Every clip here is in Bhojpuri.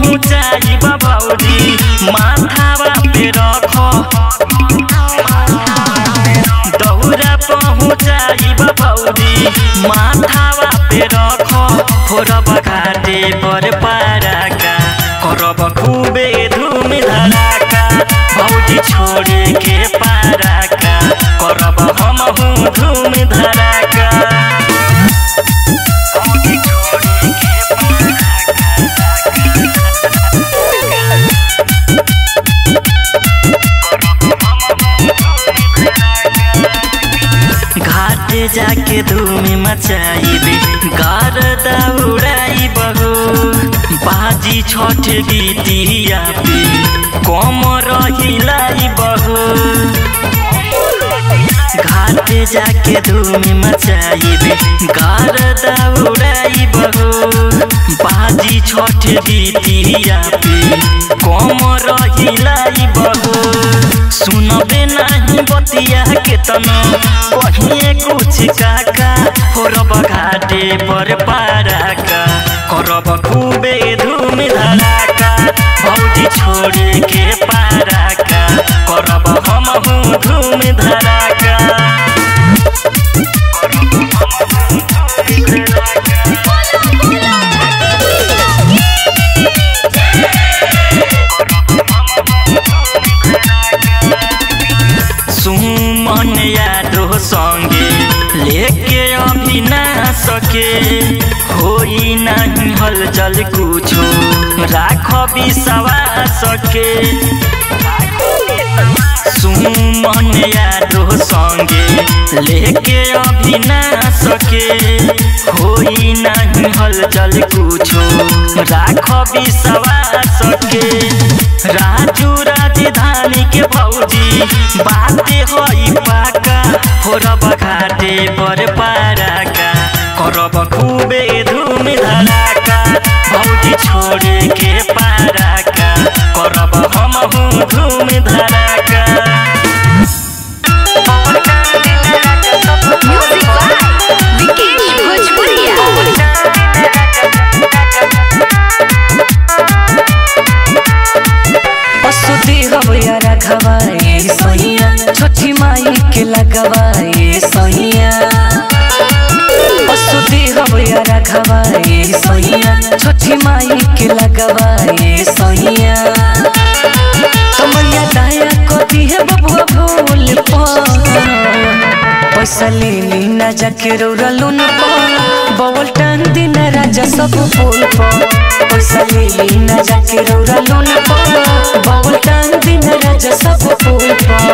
पहुँचाई बबौरी माथावा पे रख दौरा पहुँचाई बबौरी माथावा पे रख फोरब घाटे पर पाराका करब खूबे धूम धड़ाका भौजी छोड़े के पाराका करब हम धूम धड़ाका भौजी छोड़े के घाटे जाके धूम मचाइबे गार दौड़ाई बहो बाजी छठ गीतिया पे कम रहिलाई बहो घाटे जाके धूम मचाइबे गार दौड़ाई बहो बाजी छठ गीतिया पे कम रहिलाई बहो सुनबे नहीं बतिया केतनो कहिए कुछ काका फोरब घाटे पर पाराका करब खूबे धूम धड़ाका भौजी छोड़े के पाराका करब हम धूम धड़ाका सुमन यादो संगे लेके अभी ना सके होई नहीं हलचल कुछो राख विश्वास के सुमन यादो संगे लेके अभी ना सके होई नहीं हलचल कुछो राख विश्वास के राजू राजधानी के भौजी बाते होई पाका फोरब घाटे पर पाराका करब खूबे धूम धड़ाका भौजी छोड़े के पाराका करब हम धूम धड़ाका म्यूजिक बाय विकेश भोजपुरिया असुदी हवया रखवाए सहिया छोटी माई के लगवाए सहिया असुदी हवया रखवाए सहिया छोटी माई के लगवाए सहिया कमरिया दाया को दी है बबुआ भूल पर पैसा ले ली ना जाके रौरा न बवल टान दिन राजा सब फूल पर पैसा ले ली ना जाके रौरा न बवल टान दिन राजा सब फूल पर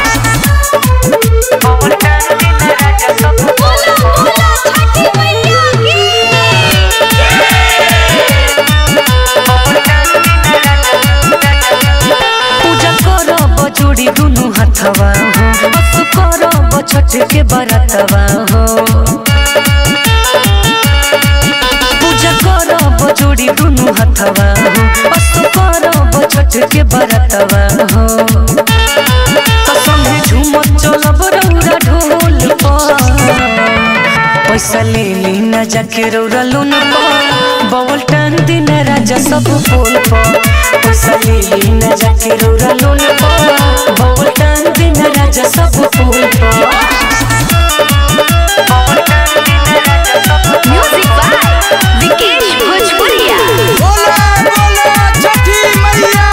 बवल टान दिन राजा सब फूल पर पूजा करब जोड़ी दुनु हथवा हो बस करब छठ के बरतवा हो पूजा करब जोड़ी दुनु हथवा हो बस करब छठ के बरतवा हो तो संगे झूमत चलब रौरा ढोल पर पैसा ले ली ना जाके रौरा लोन पर बवल टान दिन राजा सब फूल पर पैसा ले ली ना जाके रौरा लोन पर बवल टान दिन राजा सब फूल पर बवल टान दिन राजा सब म्यूजिक बाय विकेश भोजपुरिया बोला बोला छठी मैया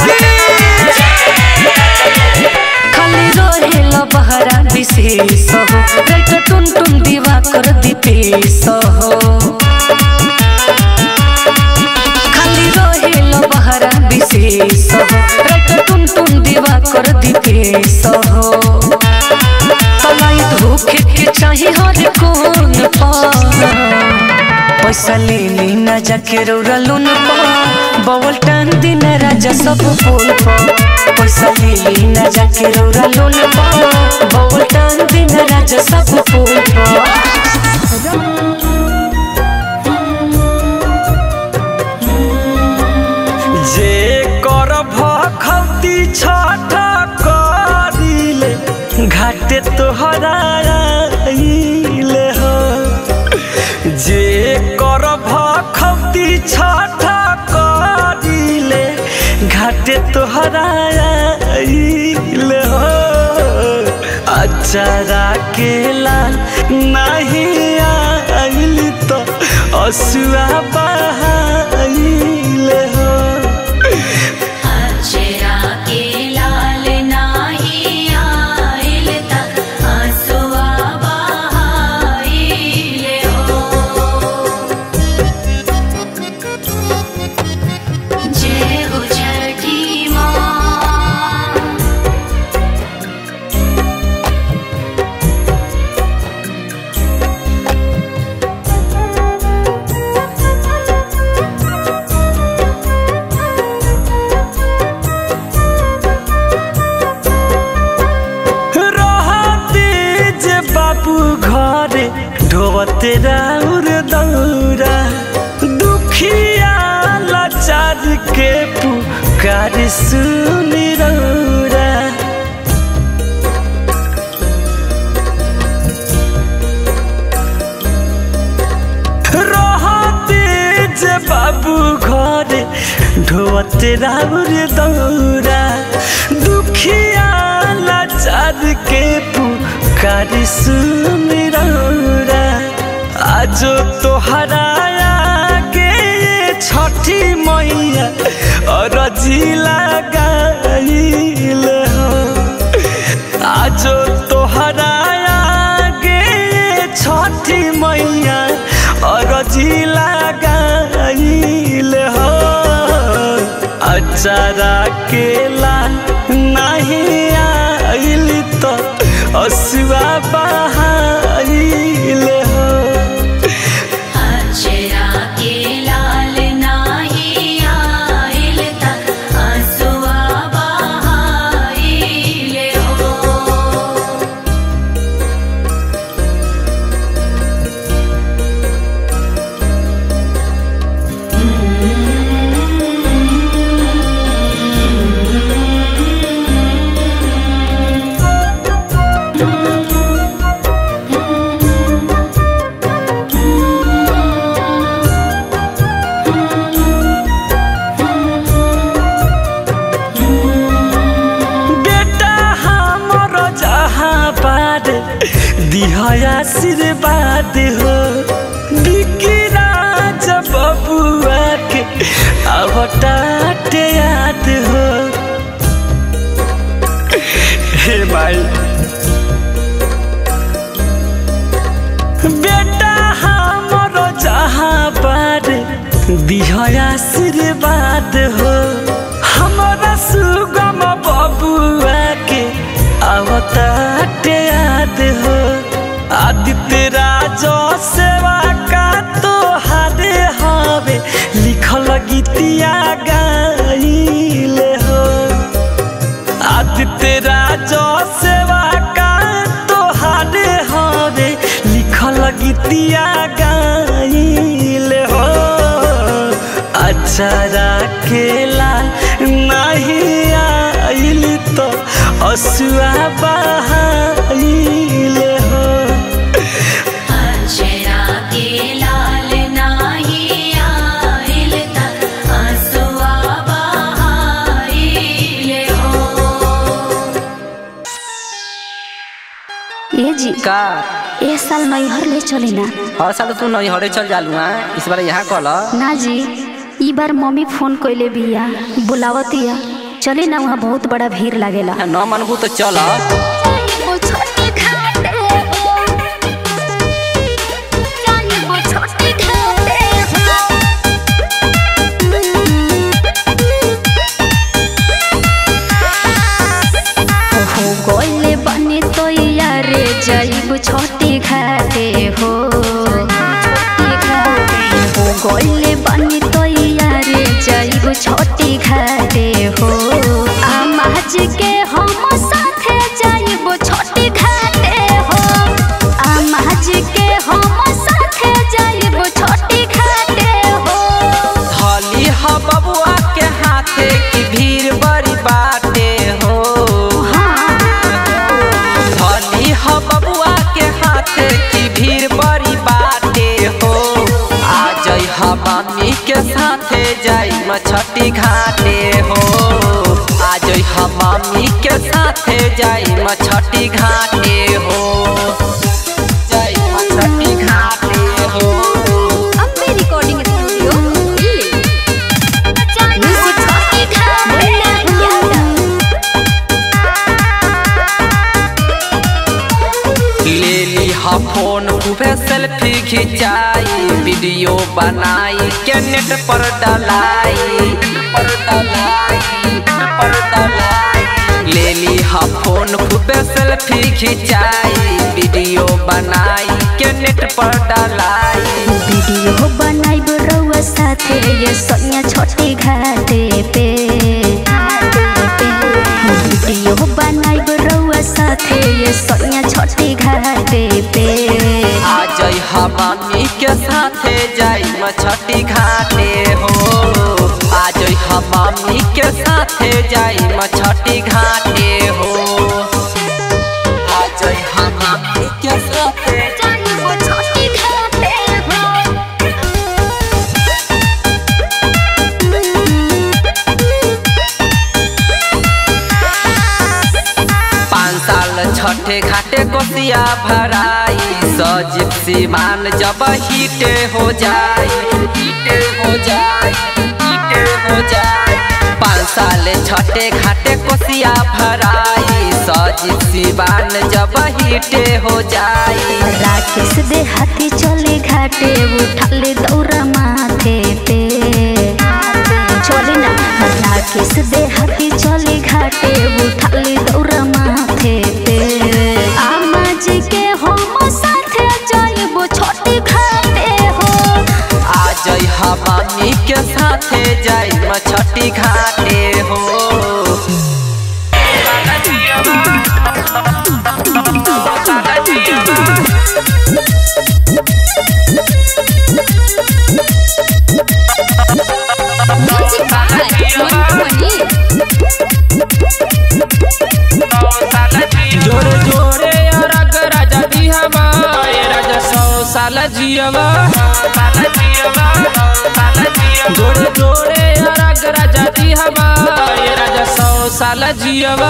की खाली रहेला बहरा विशेष हो राइट टुन टुन दीवा कर दीपेश हो खाली रहेला बहरा विशेष हो राइट टुन टुन दीवा कर दीपेश हो तलाई धोखे के चाहे हर कोन पर पैसा ले ली ना जाके रौरा लोन पर बवल टान दिन राजा सब फूल पर पैसा ले ली ना जाके रौरा लोन पर बवल टान दिन राजा सब फूल पर जे कर भखौती छठ करिले घाटे तोहरा आइले हो जे कर भखौती छठ करिले अचारा के लाल नहीं आइल तो असुआ बहाइल हो अचरा के लाल नाही आइल त आंसुआ बहाइल हो जय हो छठी माँ रहते जे बाबू घरे ढोवते राउर दौरा दुखिया लाचार के पुकार सुनी रौरा रहते जे बाबू घरे ढोवते राउर दौरा दुखिया लाचार के पुकार सुन रौरा आज तोहरा के छठी मैया अरजी लगाइल हो आज तोहरा गे छठी मैया अरजी लगाइल हो अचारा के लाल नहीं आइल तो असुआ बहाइल हो अचरा के लाल नाही आइल त आंसुआ बहाइल हो बेटा हमर जहाँ बाद दिहा आशीर्वाद हो बिकिराज बबुआ के अवटाटे याद हो हे माई बेटा हमर जहाँ बाद दिहा आशीर्वाद हो हमरा सुगम बबुआ के अवताटे याद हो आदित्य राज सेवा का तो हारे हवे लिखल गीतिया गाइल हो आदित्य राज सेवा का तोहारे हवे लिखल गीतिया गाइल हो अचारा के लाल नहीं आइल तो असुआ बहाइल हो अचरा के लाल नाही आइल त आंसुआ बहाइल हो ये जी का ए साल नैहर ले चली ना हर साल तू नैहरे चल जालू हाँ इस बार यहाँ कल ना जी ई बार मम्मी फोन कइले बिया बुलावतिया चले ना वहाँ बहुत बड़ा भीड़ लागेला न मनबू तो चल हो गोले बने तो यारे जाइब छोटी घाटे हो हो गोले बने तो यारे जाइब छोटी घाटे हो आमाज के हम साथे जाइब छोटी घाटे हो आमाज के हम साथे जाइब छोटी घाटे हो धली ह बबुआ के हाथे की भीड़ बड़ी बाटे हो धली ह बबुआ के हाथे की भीड़ बड़ी बाटे हो आ जई ह मम्मी के साथे जाई मछटी घाटे हो आ जई ह मम्मी के साथे जाई मछटी घाटे हा फोन खूबे सेल्फी खिंचाई वीडियो बनाई के नेट पर डलाई पर डलाई पर डलाई ले ली हा फोन खूबे सेल्फी खिंचाई वीडियो बनाई के नेट पर डलाई वीडियो बनाइब रउआ साथे ये सोनिया छोटी घाटे पे वीडियो बनाइब रउआ साथे ये सोनिया छोटी घाटे पे आ जई हम मम्मी के साथे जाई मछटी घाटे हो आ जई हम मम्मी के साथे जाई मछटी घाटे हो आ जई हम मम्मी के साथे जाइब छोटी घाटे हो पाँच साल छठे घाटे कोसिया भराई सजीव सीमान जब हीटे हो जाए हीटे हो जाए हीटे हो जाए पाँच साल छठे घाटे कोसिया भराई सजीव सीमान जब हीटे हो जाए राकेश दे हाथी चले घाटे उठाले दौरा माथे पे चले ना राकेश दे हाथी चले घाटे उठाले दौरा माथे पे आमा जी के हम साथे जाइबो छोटी घाटे हो आ जई हम मम्मी के साथे जाई मछटी घाटे हो Music by Montpellier. जोरे जोरे अरग राजा दिहवा ए राजा सौ साल जियवा जोरे जोरे अरग राजा दिहवा ए राजा सौ साल जियवा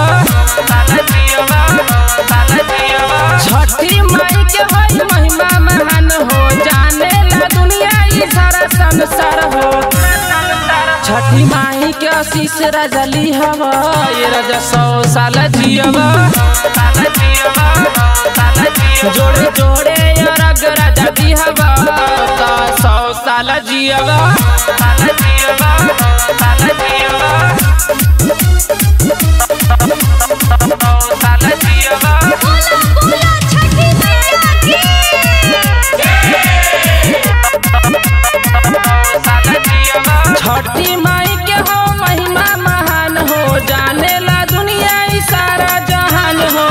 छठी माई के होई महिमा महान हो जाने ला दुनिया ई सारा संसार हो छठी माई के आशीष राजा ली हवा ये राजा सौ साल जियवा जोड़े जोड़े अरग राजा दी हवा का सौ साल जियवा छठी माई के हो महिमा महान हो जाने ला दुनिया ई सारा जहान हो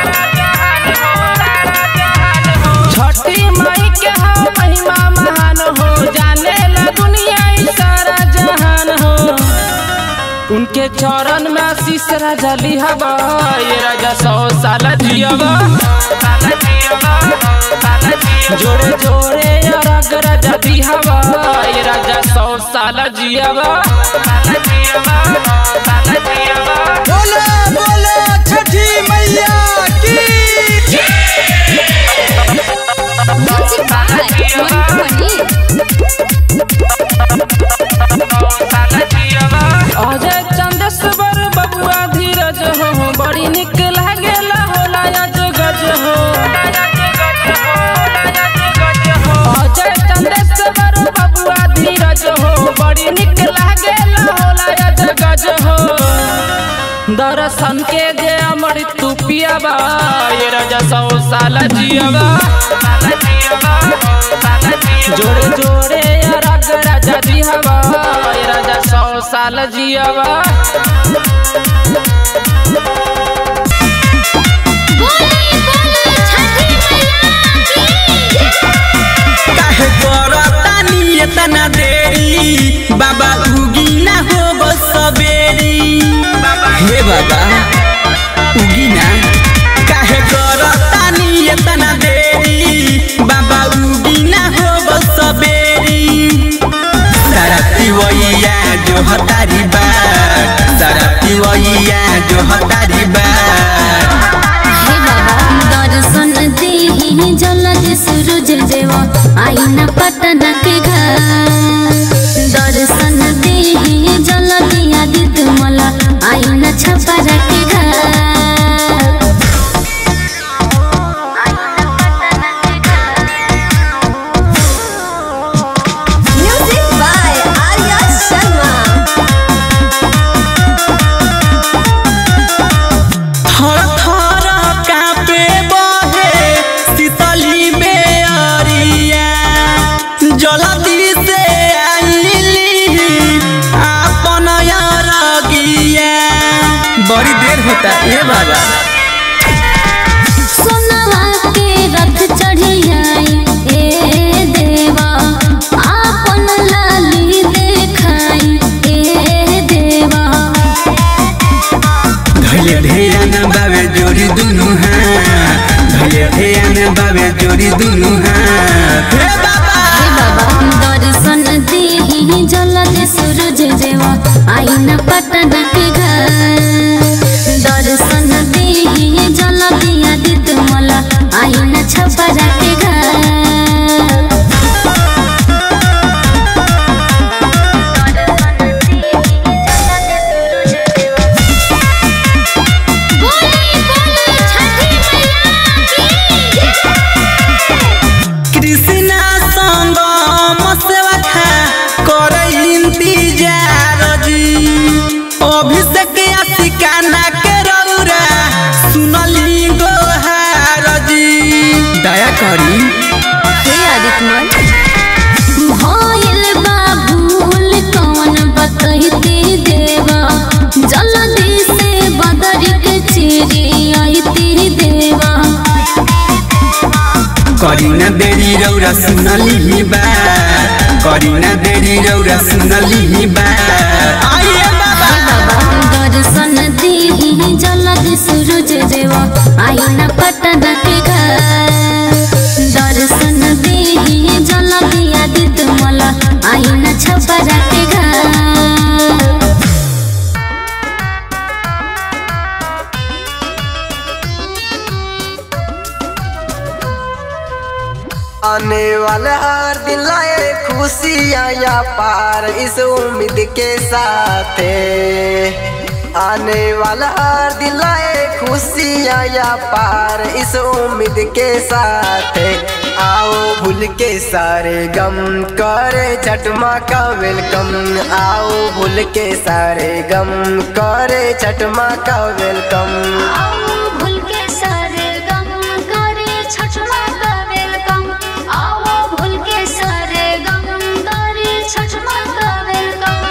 छठी माई के हो महिमा महान हो जाने ला दुनिया ई सारा जहान हो उनके चरण में आशीष राजा लिहबा ये राजा सौ साल जियबा जोड़े जोड़े अरग राजा दिहबा ये राजा सौ साल जियबा बोलो बोलो छठी मैया की Music by Montpellier. Ajay Chandeshwar बबुआ धीरज हो बड़ी निक लागेला होला अज गज हो अजय चंदेश्वर बबुआ धीरज हो बड़ी निक लागेला होला अज गज हो दर्शन के जे अमृत तू पियाबा ये राजा सौ साल जियाबा जोड़े जोड़े अरग राजा दिहवा ये राजा सौ साल जियाबा काहे करतानी एतना देरी बाबा उगी ना हो बस सबेरी हे बाबा उगी ना काहे करतानी एतना देरी बाबा उगी ना हो बस सबेरी सारा पिवैया जो हतारी बात सारा पिवैया जो हतारी बात हे बाबा दर्शन देहि जलद सूरज देव आईना पटना के घर दर्शन देहि जलद आदित्य मला आईना छपरा के घर थर थर कापे बहे शीतली बेअरिया जल्दी से आइली आपन रगिया बड़ी देर होता ए बाबा सोनवा के रथ चढ़ियाई ए देवा आपन लाली देखाई ए देवा धैले ध्यान बाबे जोड़ी दुनु हाथ धैले ध्यान बाबे जोड़ी दुनु हाथ हे बाबा हे बाबा दर्शन देहि जलद सूरज देवा आईना पटन के घर दर्शन देहि जलद आदित्य मला आईना छपरा के घर कृष्णा संग मसवा खा कर इंतजार जी अभिषेक आशिकाना के रौरा सुनली गोहार जी दया करी हे आदित्य भइल बा भूल कौन बतैते देवा जल्दी से बदर के चिरी आईते देवा करी न देरी रौरा सुनली बा करी न देरी रौरा सुनली बा आइए बाबा दर्शन देहि जलद सूरज देवा आईना पटन के घर दर्शन देहि जलद आदित्य मला आईना छपरा के घर आने वाला हर दिन लाए खुशियाँ या पार इस उम्मीद के साथ आने वाला हर दिन लाए खुशियाँ या पार इस उम्मीद के साथ आओ भूल के सारे गम करे छठमा का वेलकम आओ भूल के सारे गम करे छठमा का वेलकम आओ भूल के सारे गम करे छठमा का वेलकम आओ भूल के सारे गम करे छठमा का welcome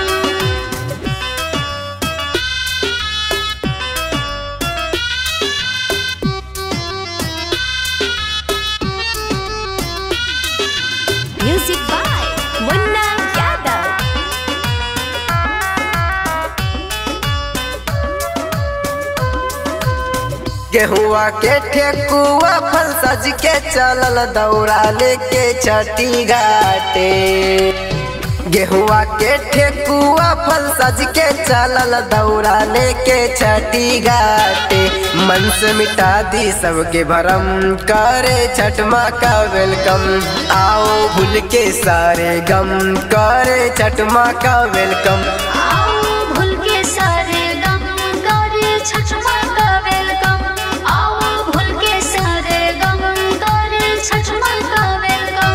Music by Munna Yadav. गेहुआ के ठेकुआ फल सज के चलल दौड़ा लेके छठी घाटे गेहुआ के ठेकुआ फल सज के चलल दौड़ा लेके छठी घाटे मन से मिटा दी सबके भरम करे छठ माँ का वेलकम आओ भूल के सारे गम करे छठ माँ का वेलकम आओ भूल के सारे गम करे छठमा का वेलकम आओ भूल के सारे गम करे छठमा का वेलकम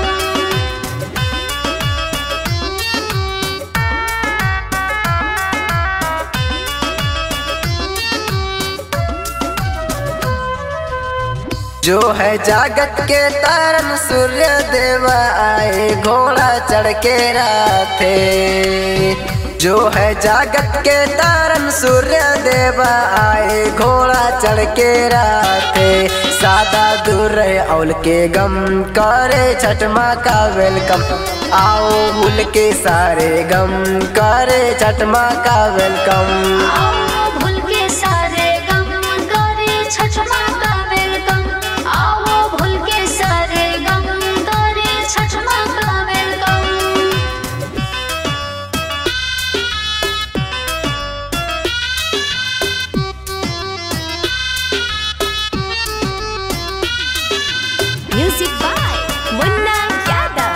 जो है जागत के तारन सूर्य देवा आए घोड़ा चढ़ के राथे जो है जागत के तारन सूर्य देवा आए घोड़ा चढ़ के राथे सादा दूर रहे औल के गम करे छठ माँ का वेलकम आओ भूल के सारे गम करे छठ माँ का वेलकम आओ भूल के सारे गम करे छठमा का वेलकम आओ भूल के सारे गम करे छठमा का welcome Music by Munna Yadav.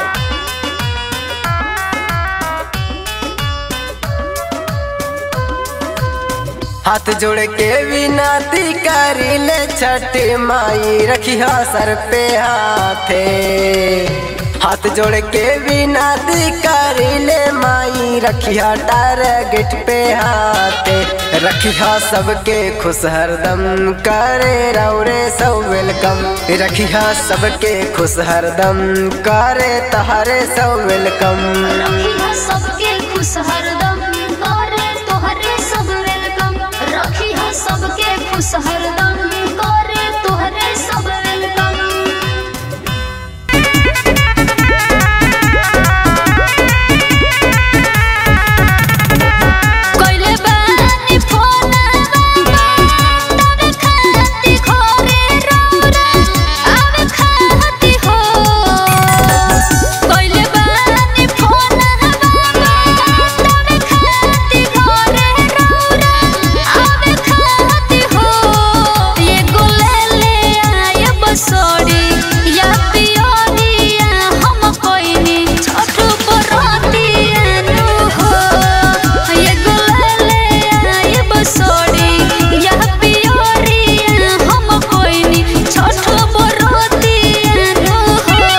हाथ जोड़ के विनती करी ले छठ माई रखिया सर पे हाथे हाथ जोड़ के विनती करिले माई रखिया टारगेट पे हाथे रखिया सबके खुश हरदम करे रौरे सब वेलकम रखिया सबके खुश हरदम करे तहारे सब वेलकम रखिया सबके खुश हरदम करे तोहरे सब वेलकम रखिया सबके खुश हरदम करे तोहरे सब वेलकम कोइले बानी फोन तबे खाती खोरे रोरा आवे खाती हो कोइले बानी फोन तबे खाती खोरे रोरा आवे खाती हो ये गोले ले आए बसोड़ी या पियोरिया हम कोइनी छोटू परोतिया नु हो ये गोले ले आए बसोड़ी या पियोरिया हम कोइनी छोटू परोतिया नु हो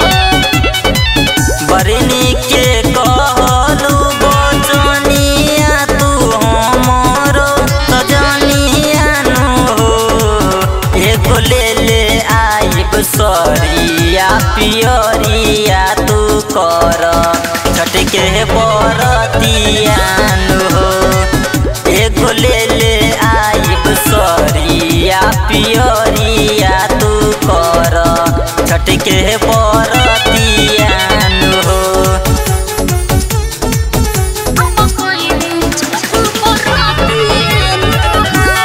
बरनी के कहलू बचनिया तू हमरो सजनिया नु एगो ले ले आइब सरिया पियरिया तू कर छटके बरतिया नु एगो ले ले आइब सरिया पियरिया तू कर छटके बरतिया नु हम कोइनी छोटू परोतिया नु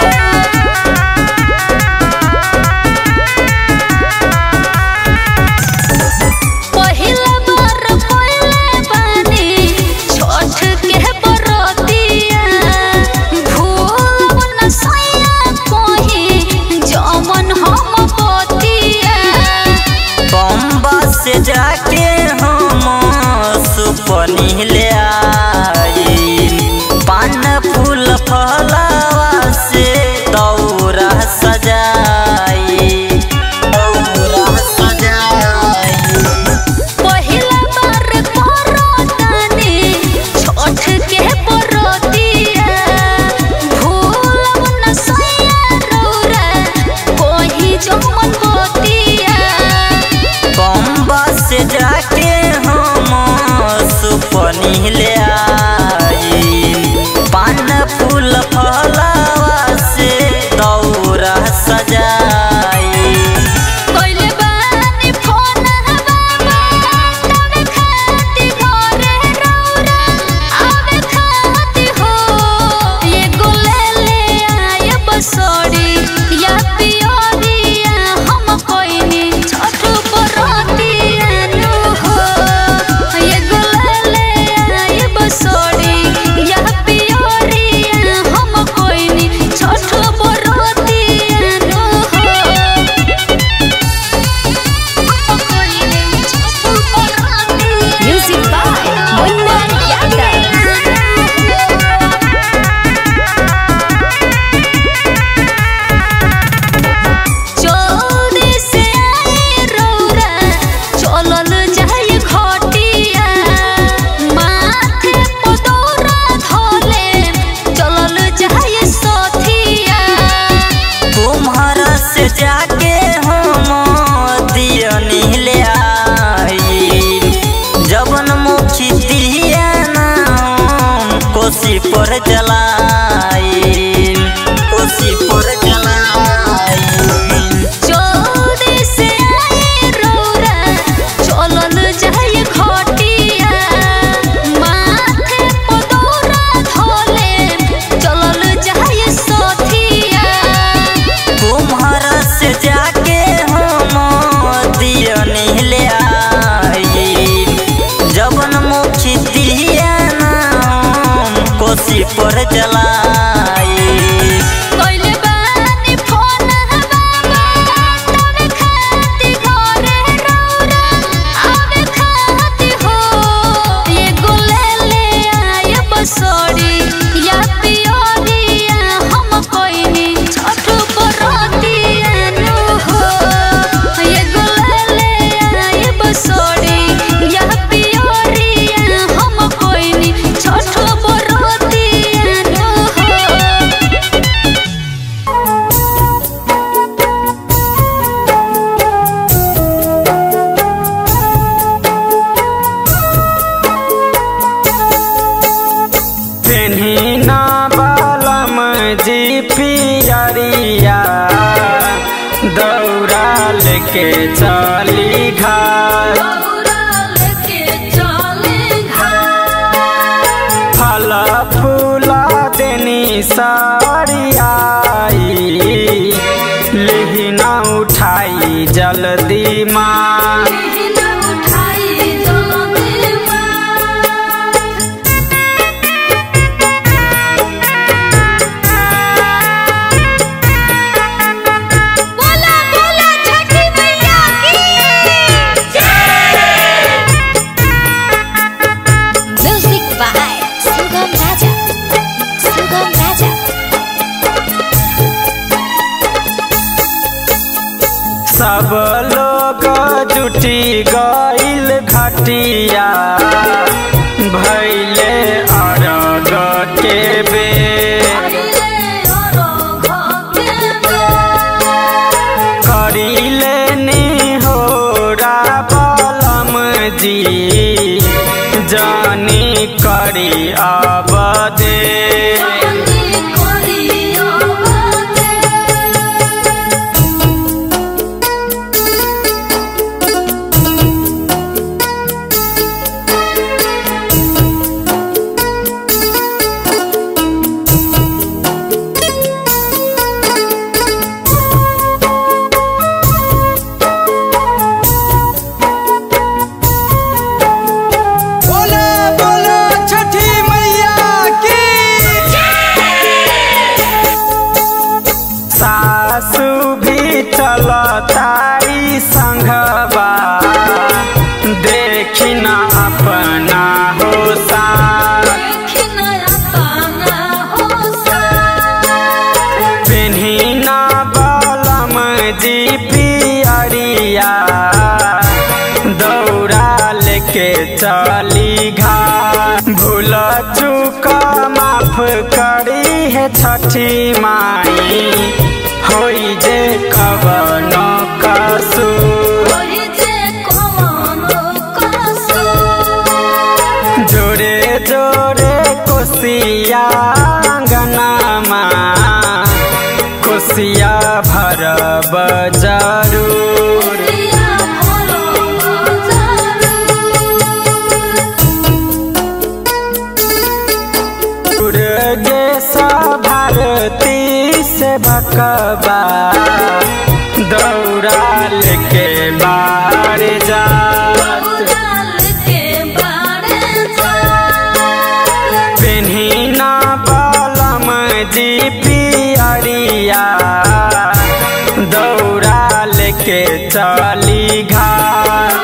पहिला बार पहिले बानी छोट के बरतिया भूल न सैया कोही जमन हम पतिया बम्बा से जाके हम सुपनी ले आई पान फूल फलावा से दौरा सजाई दौरा सजाई पहिला बार परतानी छोट के बरतिया भूल न सैया रौरा कोही जमन पतिया बम्बा से जाके हम सुपनी ले आई पान फूल फलावा से दौरा सजाई कोइले बानी फोन बाबा तबे खाती घरे रौरा आवे खाती हो ये गोले ले आए बसोड़ी या पियोरिया हम कोइनी छोटू परोतिया नु हो ये गोले ले आए बसोड़ी या पियोरिया हम कोइनी छोटू परोतिया नु हो Music by Munna Yadav. चौदह से आए रौरा चलल जाए खटिया माथे पदौरा धोले चलल जाए सथिया तुम्हारा से जाके हम दियनी ले आई जबन मुखी दिया ना हम कोसी पर जलाई कोसी पर जलाई चौदह से आए रौरा चलल जाए खटिया माथे पदौरा धोले चलल जाए सथिया तुम्हारा से जाके हम दियनी ले आई जबन मुखी दिया ना हम कोसी पर जलाई कोइले बानी फोन बाबा तबे खाती घरे रौरा आवे खाती हो ये गोले ले आए बसोड़ी या पियोरिया हम कोइनी छोटू परोतिया नु हो ये गोले ले आए बसोड़ी लेके चली घाट फल फूल देनी सरियाई लिहिना उठाई जल्दी माँ बोला बोला छठी मैया की म्यूजिक बाय सुगम राजा सुगम राजा सब लोग जुटी गईल घटिया भैले अरग के बेर करीले निहोरा बलम जी जानी करी अब दे बोले बोले छठी मैया की सासु भी चलतारी संघबा देखी न अपना हो साथ पिन्ही न बलम जी पियरिया दौड़ा लेके चली घाट भूल चूक माफ करी है छठी माई होई जे कवन कसूर जोरे जोरे कोसिया अंगनामा कोसिया भरब जरूर दुर्गेश भारती से भकबा दौड़ा लेके बार जा पेन्ही ना बलम जी पियरिया दौड़ा लेके चली घाट